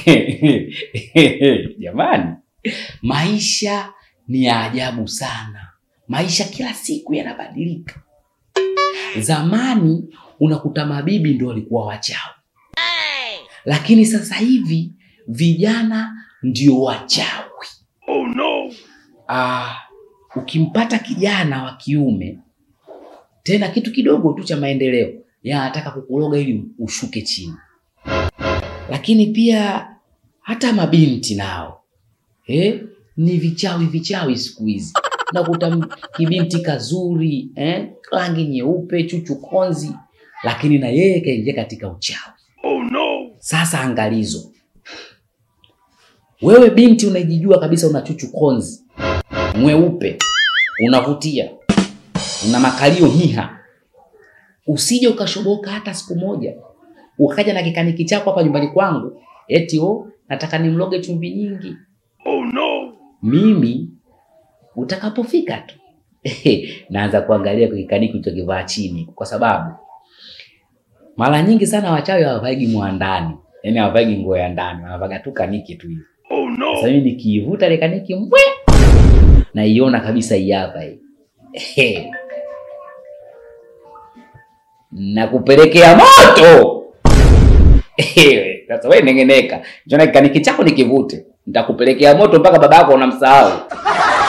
Jamani, maisha ni ya ajabu sana. Maisha kila siku yanabadilika. Zamani unakuta mabibi ndio walikuwa wachawi, lakini sasa hivi vijana ndio wachawi. Oh no! Ah, ukimpata kijana wa kiume tena kitu kidogo tu cha maendeleo, yeye anataka kukuroga ili ushuke chini. Lakini pia hata mabinti nao eh, ni vichawi vichawi siku hizi. Nakuta m- kibinti kazuri eh, rangi nyeupe, chuchu konzi, lakini na yeye kaingia katika uchawi. Oh no! Sasa angalizo, wewe binti unajijua kabisa una chuchu konzi, mweupe, unavutia, una makalio hiha, usije ukashoboka hata siku moja ukaja na kikaniki chako hapa nyumbani kwangu eti oh, nataka nimloge chumvi nyingi. Oh no! Mimi utakapofika tu naanza kuangalia kwa kikaniki ulichokivaa chini, kwa sababu mara nyingi sana wachawi hawavaigi mwandani, yaani hawavaigi nguo ya ndani, wanavaga tu kaniki tu hivi. Oh no! Sasa mimi nikiivuta ile kaniki mbwe, naiona kabisa hii hapa hii. Ehe. Nakupelekea moto. Ehe, Sasa wewe nengeneka, njoo na kikaniki chako nikivute, nitakupelekea moto mpaka baba yako unamsahau.